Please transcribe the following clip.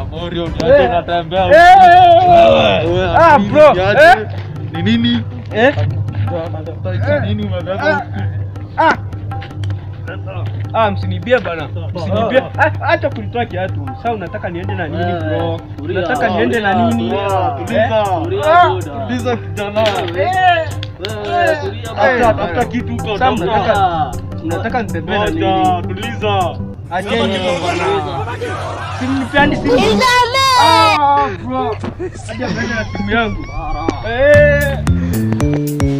bana, Morio, niache Eh. natembea. Eh. Wewe, Ah, nini, bro, niache. eh. Ni nini? Eh? Unatafuta hizi nini umebeba? Ah. Ah, msinibie bana. Msinibie. Ah, Acha kunitoa kiatu. Sasa unataka niende na nini bro? tulia. Unataka niende na nini? Tulia, Eh? tuliza. Ah. Tuliza kijana. Eh. Wewe, tulia Tafuta- bana. tafuta kitu huko, Sasa tafuta. mnataka mnataka nitembee na nini? Moja, tuliza. Acheni bana. Simnipeani simu. Ah, bro. Hadi ameenda na simu yangu. Bara. Eh.